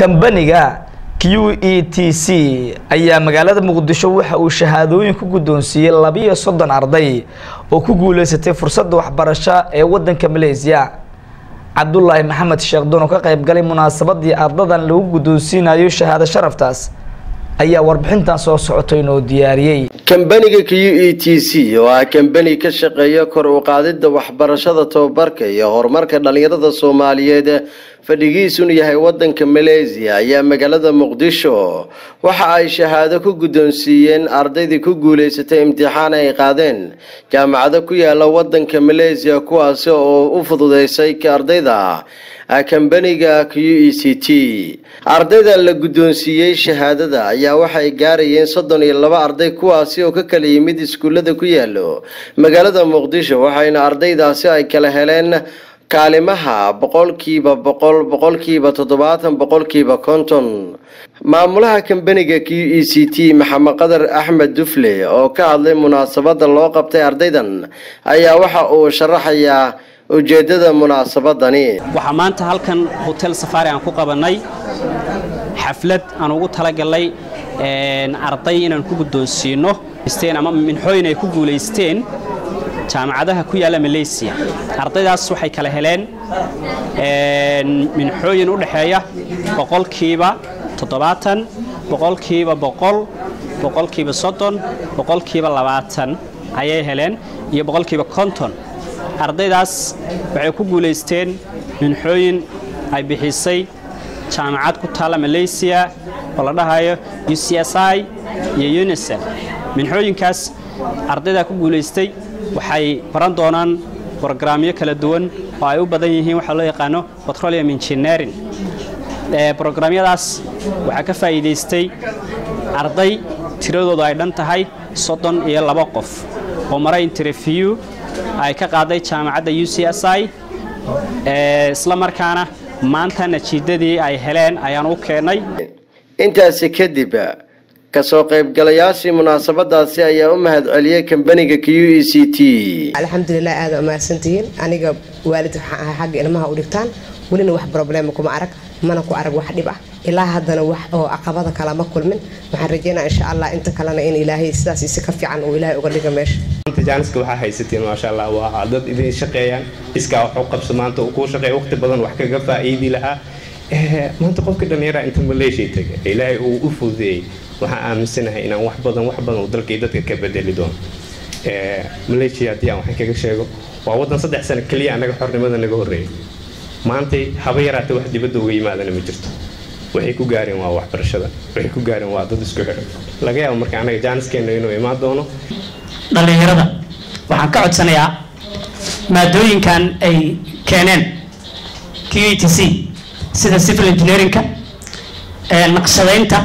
kambaniga q e t c ayaa magaalada muqdisho waxa uu shahaadooyin ku guddoonsiiyey labiyo soddon arday oo ku guuleysatay fursadda waxbarasho ee waddanka maleysiya cabdulaahi maxamed sheekhdon oo ka qayb galay munaasabadii ardadan lagu guddoonsiinayo shahaado sharaftaas ayaa warbixintan soo socotay inoo diyaariyey kambaniga q e t c oo ah kambani ka shaqeeya kor u qaadida waxbarashada tababarka iyo horumarka dhalinyarada soomaaliyeed fadhigiisuna yahay wadanka maleysiya ayaa magaalada muqdisho waxa ay shahaado ku guddoonsiiyeen ardaydii ku guuleysatay imtixaan ay qaadeen jaamacado ku yaala wadanka maleysiya kuwaasi oo u fududeysay ardayda kambaniga q e c t ardayda la guddoonsiiyey shahaadada ayaa waxay gaarayeen soddon iyo laba arday kuwaasi oo ka kala yimid iskuullada ku yaalo magaalada muqdisho waxayna ardaydaasi ay kala heleen kaalimaha boqolkiiba boqol boqolkiiba toddobaatan boqolkiiba konton maamulaha kambaniga q e c t maxamed qadar axmed dufle oo ka hadlay munaasabada loo qabtay ardaydan ayaa waxa uu sharaxayaa ujeedada munaasabadani waxaa maanta halkan hotel safari aan ku qabanay xaflad aan ugu talagalnay arday inaan ku guddoonsiino ama minxooyin ay ku guulaysteen jaamacadaha ku yaalla maleysiya ardaydaas waxay kala heleen minxooyin u dhexeeya boqolkiiba toddobaatan boqolkiiba boqol boqolkiiba soddon boqolkiiba labaatan ayay heleen iyo boqolkiiba konton ardaydaas waxay ku guulaysteen minxooyin ay bixisay jaamacad ku taalla maleysiya oo la dhahayo u c s i iyo unisef minxooyinkaas ardaydaa ku guulaystay waxay baran doonaan brogaraamyo kala duwan oo ay u badan yihiin waxaa loo yaqaano petroleum engineering brograamyadaas waxaa ka faa'iidaystay arday tiradoodu ay dhan tahay soddon iyo laba qof oo mara interview ay ka qaaday jaamacadda u c s i isla markaana maanta natiijadii ay heleen ayaan u keennay intaasi kadib kasoo qaybgalayaashii munaasabadaasi ayaa u mahad celiyey kambaniga q e c t alxamdulilah aada umahadsantihiin aniga waalid waxaan ahay xagga ilmaha u dhigtaan welina wax problema kuma arag mana ku arag wax dhib ah ilaa haddana wax oo caqabada kalama kulmin waxaan rajeynaa insha allah inta kalena in ilaahay sidaas si ka fiican uu ilaahay uga dhiga meesha jaaniska waxaa haysatiin maasha allah waa dad idin shaqeeyaan iskaa wax u qabso maanta uu kuu shaqeeya waqti badan wax kaga faa'iidi lahaa maanta qofka dhallinyara inta maleeshiya taga ilaahay uu u fududeeyey waxaan aaminsanahay inaan wax badan wax badan uu dalkii dadka ka bedeli doono maleeshiya haddii aan waxaan kaga sheego waa waddan saddex sano keliya annaga xornimada naga horreeyay maantay haba yaraatay wax dibadda uga yimaadana ma jirto waxay ku gaareen waa waxbarashada waxay ku gaareen waa dad isku xiran laga yaabo marka annaga jaaniskeena inuu imaan doono dhallinyarada waxaan ka codsanayaa maadooyinkan ay keeneen q e t c sida civil engineerinka naqshadaynta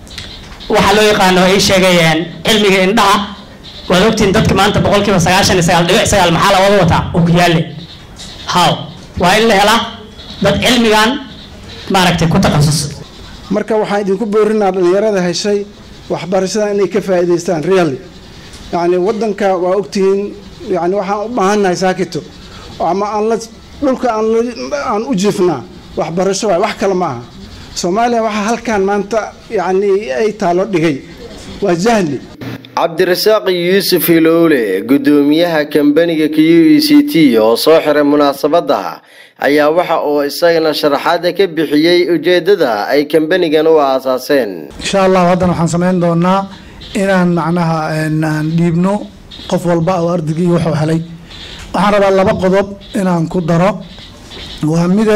waxaa loo yaqaano ay sheegayeen cilmiga indhaha waad ogtiin dadka maanta boqolkiiba sagaashan iyo sagaal dhibic sagaal maxaa lawada wataa ogyaale haw waa in la helaa dad cilmigan maaragtay ku takhasus marka waxaan idinku boorinaa dhalinyarada heshay waxbarashada inay ka faa'iidaystaan really yacni waddanka waa ogtihiin yani waxaan u baahannahay saakito ama aan la dhulka aan u jiifnaa waxbarasho waay wax kale ma aha soomaaliya waxaa halkan maanta yacni ay taalo dhigay waa jahli cabdirasaaq yuusuf hilowle guddoomiyaha kambaniga q e c t oo soo xiray munaasabadda ayaa waxa uu isagana sharaxaada ka bixiyey ujeedada ay kambanigan u aasaaseen insha allah haddana waxaan samayn doonaa inaan macnaha aan dhiibno qof walba oo ardaygii wuxuu helay waxaan rabaa laba qodob inaan ku daro waa mide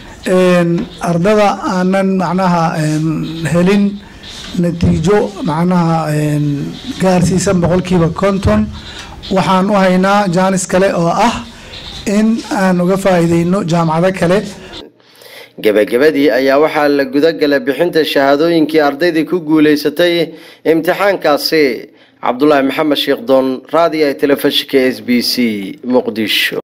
ardada aanan macnaha helin natiijo macnaha gaarsiisan boqolkiiba konton waxaan u haynaa jaanis kale oo ah in aan uga faa'iideyno jaamacado kale gebagabadii ayaa waxaa la gudagalay bixinta shahaadooyinkii ardaydii ku guulaysatay imtixaankaasi cabdulaahi maxamed sheekh doon raadiga telefishinka s b c muqdisho